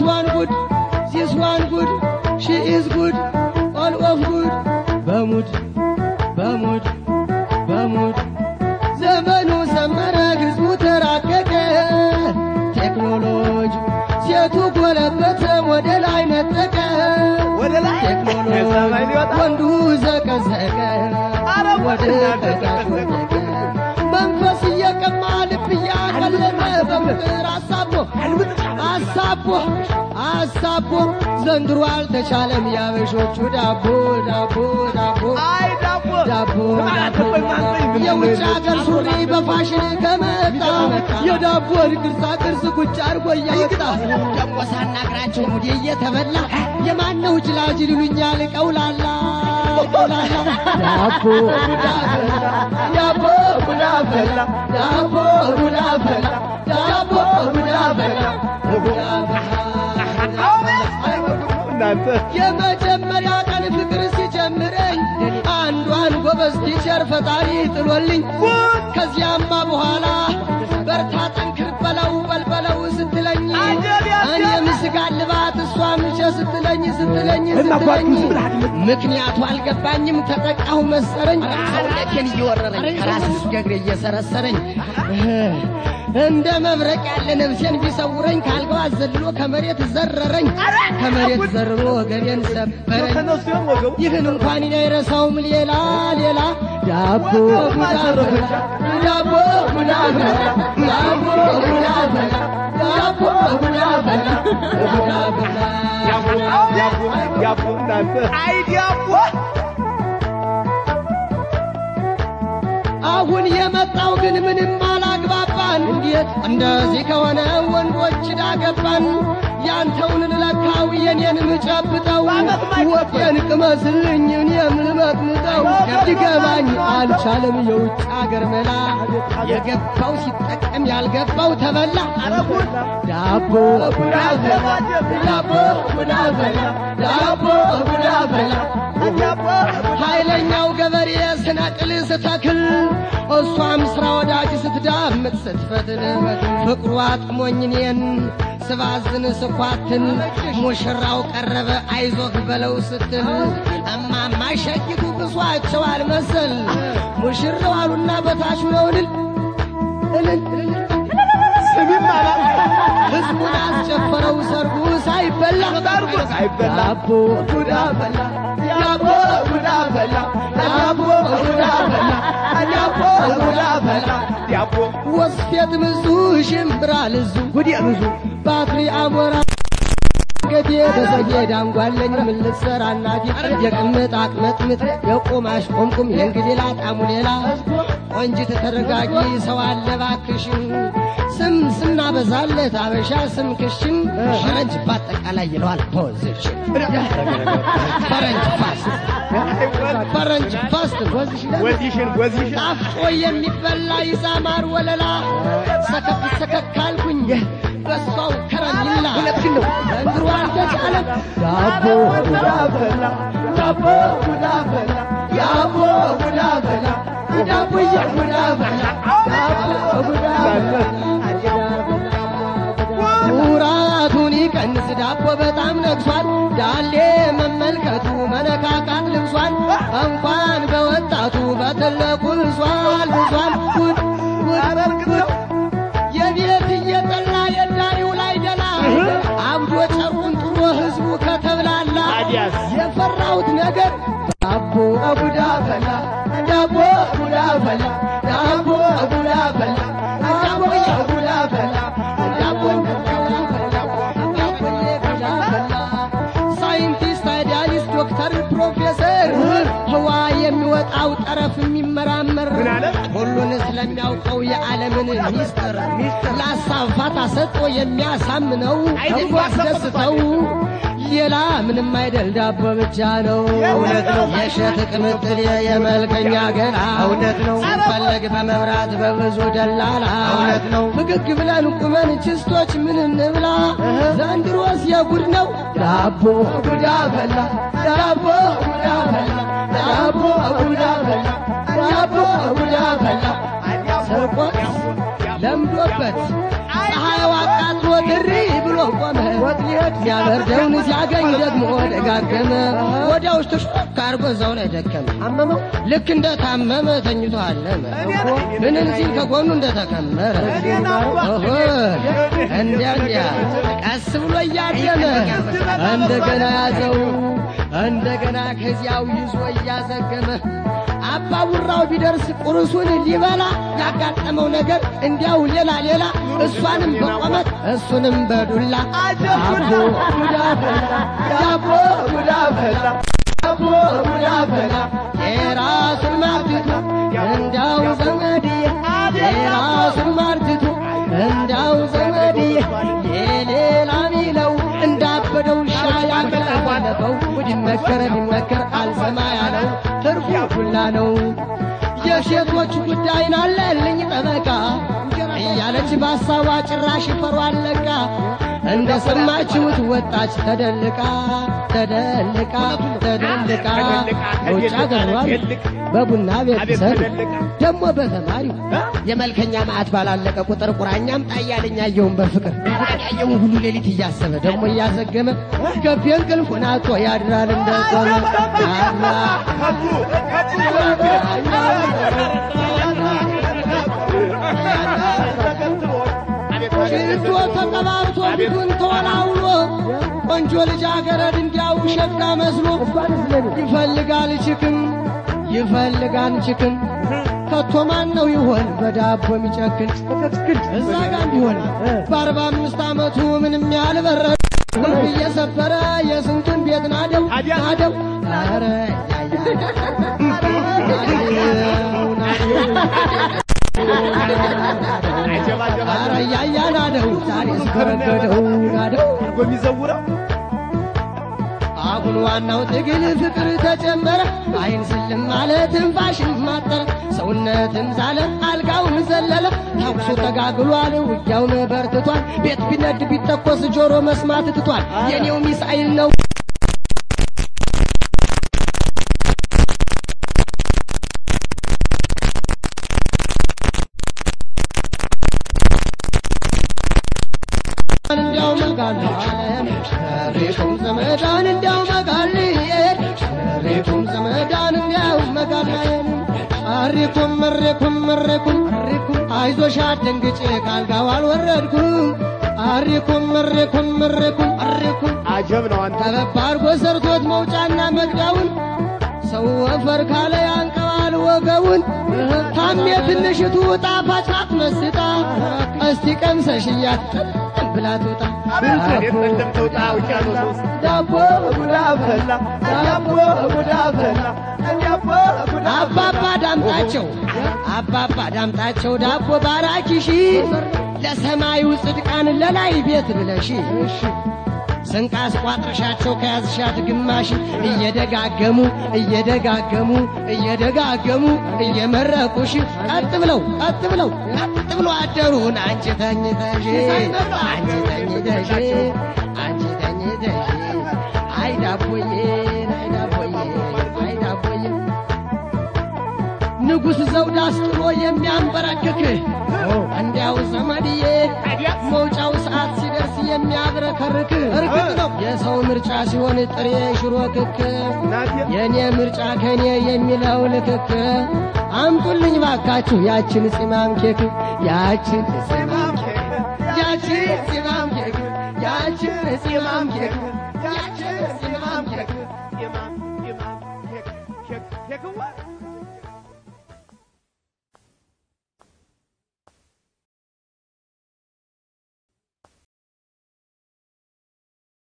ዳት ዋን ጉድ ዚስ ዋን ጉድ ሺ ኢዝ ጉድ ኦል ኦፍ ጉድ በሙድ በሙድ በሙድ ዘመኑ ሰመረ ህዝቡ ተራቀቀ ቴክኖሎጂ ሴቱ ጎለበተ ወደ ላይ ነጠቀ ወደ ላይ ቴክኖሎጂ ሰማይ ሊወጣ ወንዱ ዘቀዘቀ ኧረ ወደ ቀዳሽ ወደቀ መንፈስ እየቀማ ልብ እያቀለጠ በፍቅር አሳቦ አሳቦ አሳቦ ዘንድሮ አልተቻለም ያበሾቹ ዳቦ ዳቦ ዳቦ አይ ዳቦ ዳቦ አትበይ ማንበይ ምን የውጭ ሀገር ሱሪ በፋሽን ከመጣ የዳቦን ቅርጻ ቅርጽ ቁጭ አድርጎ እያወጣ ደግሞ ሳናግራቸው ሙዴ እየተበላ የማነው ጅላጅል ይሉኛል ቀውላላ ቀውላላ ዳቦ ቡዳ ፈላ ዳቦ ቡዳ ፈላ ዳቦ ቡዳ ፈላ ዳቦ ቡዳ ፈላ ቡዳ እናንተ የመጀመሪያ ቀን ፍቅር ሲጀምረኝ አንዷን ጎበዝ ቲቸር ፈጣሪ ጥሎልኝ ከዚያማ በኋላ በርታ ጠንክር በለው በልበለው ስትለኝ እኔም ስጋ ልባት እሷም ቸ ስትለኝ ስትለኝ ስትለኝ ምክንያቱ አልገባኝም ተጠቃሁ መሰረኝ ሰውነቴን እየወረረኝ ከራስ እስከ እግሬ እየሰረሰረኝ እንደ መብረቅ ያለ ነፍሴን ቢሰውረኝ ካልጋው አዘልሎ ከመሬት ዘረረኝ ከመሬት ዘርሮ ወገቤን ሰበረኝ ተነሱ ሲሆን ወገቡ ይህን እንኳን እኔ አይረሳውም ሌላ ሌላ ዳቦ ቡዳ በላ ዳቦ ቡዳ በላ ዳቦ ቡዳ በላ ዳቦ ቡዳ በላ ቡዳ በላ ዳቦ ዳቦ ዳቦ እናንተ አይ ዳቦ አሁን የመጣው ግን ምንም አላግባባን። እንዴት እንደዚህ ከሆነ ወንዶች ዳገባን። ያንተውን ልለካው የኔን ምጨብጠው ወጤን ቅመስልኝ እኔም ልመጥምጠው ሊገባኝ አልቻለም የውጭ አገር መላ የገባው ሲጠቀም ያልገባው ተበላ ዳቦ ቡዳ በላ ዳቦ ቡዳ በላ ዳቦ ቡዳ በላ ኃይለኛው ገበሬ ስነቅል ስተክል እሷም ስራ ወዳጅ ስትዳምጥ ስትፈትል ፍቅሩ አጥሞኝ እኔን ስባዝን ስኳትን ሙሽራው ቀረበ አይዞህ በለው ስትል እማማ ሸቂቱ ብሷቸው አልመሰል ሙሽራው አሉና በታች ነው እልል እልል እልል ስሚም አላት ህዝቡን አስጨፈረው ሰርጉ ሳይበላ ሰርጉ ሳይበላ ዳቦ ቡዳ በላ ዳቦ ቡዳ በላ ዳቦ ቡዳ በላ ዳቦ ቡዳ በላ ዳቦ ወስፌት ምዙ ሽምብራ ልዙ ጉዲ ብዙ ባትሪ አሞራ ገቴ ተሰጌ ዳንጓለኝ ምን ልትሰራ እናቴ የቅምጥ አቅመጥምት የቁማሽ ቆምቁም የእንግዴ ላጣሙ ሌላ ቆንጅት ተረጋጊ ሰው አለ ባክሽን ስም ስናበዛለት አበሻ ስም ክሽን ፈረንጅ በአጠቃላይ ይለዋል ፖዚሽን ፈረንጅ ፋስት ፈረንጅ ፋስት ፖዚሽን ወዚሽን ወዚሽን ጣፍጦ የሚበላ ይዛማር ወለላ ሰከፍ ሰከክ አልኩኝ በሷው ከረሚላ ዘንድሮ አልተቻለም ዳቦ ቡዳ በላ ዳቦ ቡዳ በላ ዳቦ ቡዳ በላ ዳቦዬ ቡዳ በላ ዳቦ ቡዳ ኩራቱን ይቀንስ ዳቦ በጣም ነግሷል ዳሌ መመልከቱ መነካካት ልብሷል እንኳን በወጣቱ በትልቁ ብሷል ብሷል ጉድ ጉድ ጉድ የቤት እየጠላ የዳሪው ላይ ደላ አብዶ ጨርቁን ጥሎ ህዝቡ ከተብላላ ታዲያስ? የፈራሁት ነገር ዳቦ ቡዳ በላ ዳቦ ቡዳ በላ ዳቦ ቡዳ በላ ዳቦ ቡዳ በላ ዳቦ ሳይንቲስት፣ አይዲያሊስት፣ ዶክተር፣ ፕሮፌሰር ህዋ የሚወጣው ጠረፍ የሚመራመር ምን አለ? ሁሉን ስለሚያውቀው የዓለምን ሚስጥር ለሀሳብ ፋታ ሰጥቶ የሚያሳምነው ህዝቡ አስደስተው ሌላ ምንም አይደል ዳቦ ብቻ ነው። እውነት ነው። የሸት ቅምጥል የመልከኛ ገላ እውነት ነው። ሲፈለግ በመብራት በብዙ ደላላ እውነት ነው። ፍግግ ብለን ቁመን ችስቶች ምን እንብላ? ዘንድሮስ የጉድ ነው። ዳቦ ቡዳ በላ ዳቦ ቡዳ በላ ዳቦ ቡዳ በላ ዳቦ ቡዳ በላ ስርቆት ለምዶበት ፀሐይዋ አቃጥሎ ድሪ ብሎ ቆመ ሲያበርደውን ሲያገኝ ደግሞ ደጋገመ ወዲያው ውስጥ ሹክ አርጎ እዛው ላይ ደከመ አመመው ልክ እንደ ታመመ ተኝቶ አለመ ምንን ሲል ከጎኑ እንደተከመረ ኦሆ እንዲያ እንዲያ ቀስ ብሎ እያደመ እንደገና ያዘው እንደገና ከዚያው ይዞ እያዘገመ አባቡራው ቢደርስ ቁርሱን ሊበላ ያጋጠመው ነገር እንዲያው ሌላ ሌላ እሷንም በቆመት እሱንም በዱላ ዳቦ ጉዳ ፈላ ዳቦ ጉዳ ፈላ ዳቦ ጉዳ ፈላ የራሱን ማርትቱ እንዳው ዘመድዬ የራሱን ማርትቱ እንዳው ዘመድዬ የሌላ ሚለው እንዳበደው ውሻ ያንቀለቀለፈው ቢመከረ ቢመከር አልሰማ ያለው ትርፉ ዱላ ነው። የሴቶች ጉዳይ ናለልኝ ጠበቃ እያለች በሀሳቧ ጭራሽ ፈሯ አለቃ እንደ ሰማችሁት ወጣች ተደልቃ ተደልቃ ተደልቃ ውጭ አገሯል በቡና ቤት ሰር ደግሞ በተማሪው የመልከኛ ማዕት ባላለቀ ቁጥር ቁራኛም ጣያለኝ ያየውን በፍቅር ያየውን ሁሉ ሌሊት እያሰበ ደግሞ እያዘገመ ገቢ እንቅልፉን አጥቶ ያድራል እንደቆመ አላ ሽቶ ተቀባብቶ ፊቱን ተወላውሎ ቆንጆ ልጃገረድ እንዲያው ሸጋ መስሎ ይፈልጋል ችክን ይፈልጋል ችክን ከቶ ማን ነው ይሆን በዳቦ የሚጨክን እዛ ጋ ቢሆን በአርባ አምስት ዓመቱ ምንም ያልበረደ ቁልፍ እየሰበረ የስንቱን ቤት ናደው ናደው ኧረ ኧረ እያያ ናደው ዛሬ ስከረገደው ናደው የሚዘውረው አሁን ዋናው ትግል ፍቅር ተጨመረ አይን ስልም አለ ትንፋሽም ማጠረ ሰውነትም ዛለ አልጋውም ዘለለ ተኩሱ ተጋግሏል ውጊያውም በርትቷል ቤት ቢነድ ቢተኮስ ጆሮ መስማት ትቷል የኔው ሚሳኤል ነው እንዲያው መጋል ሬቱም ዘመዳን እንዲያው መጋል ሬቱም ዘመዳን እንዲያው መጋል አሪኩም መሬኩም መሬኩም አይዞሽ አትደንግጬ ካልጋው አልወረድኩም አሪኩም መሬኩም መሬኩም አሪኩም አጀብ ነው አንተ ጠበብ አድርጎ ሰርቶት መውጫና መግቢያውን ሰው ወፈር ካለ ያንቀባል ወገቡን ታሜ ትንሽቱ ጣፋጭ ናት መስጣ እስቲ ቀምሰሽያት ጥም ብላ ትውጣ እንዴት እንደምትወጣ ውቅያኖስ ውስጥ ዳቦ ጉዳ ፈላ ዳቦ ጉዳ ፈላ አባባ ዳምጣቸው አባባ ዳምጣቸው ዳቦ ባራኪሺ ለሰማዩ ጽድቃን ለላይ ቤት ብለሺ ስንቅ አስቋጥረሻቸው ከያዝሻት ግማሽ እየደጋገሙ እየደጋገሙ እየደጋገሙ እየመረቁሽ ቀጥ ብለው ቀጥ ብለው ቀጥ ብሎ አደሩን አንቺ ተኝተሽ አንቺ ተኝተሽ አንቺ ተኝተሽ አይ ዳቦዬ አይ ዳቦዬ አይ ዳቦዬ ንጉሥ ዘውድ አስጥሎ የሚያንበረክክ እንዲያው ዘመድዬ መውጫው ሰዓት ሲደርስ የሚያብረከርክ እርግጥ ነው የሰው ምርጫ ሲሆን ጥሬ ሽሮ ክክ የእኔ ምርጫ ከእኔ የሚለው ልክክ አምጡልኝ ባካችሁ ያችን ፂማም ኬክ ያችን ፂማም ኬክ ያችን ፂማም ኬክ ያችን ፂማም ኬክ ያችን ፂማም ኬክ ኢማም ኢማም ኬክ ኬክ ኬክዋ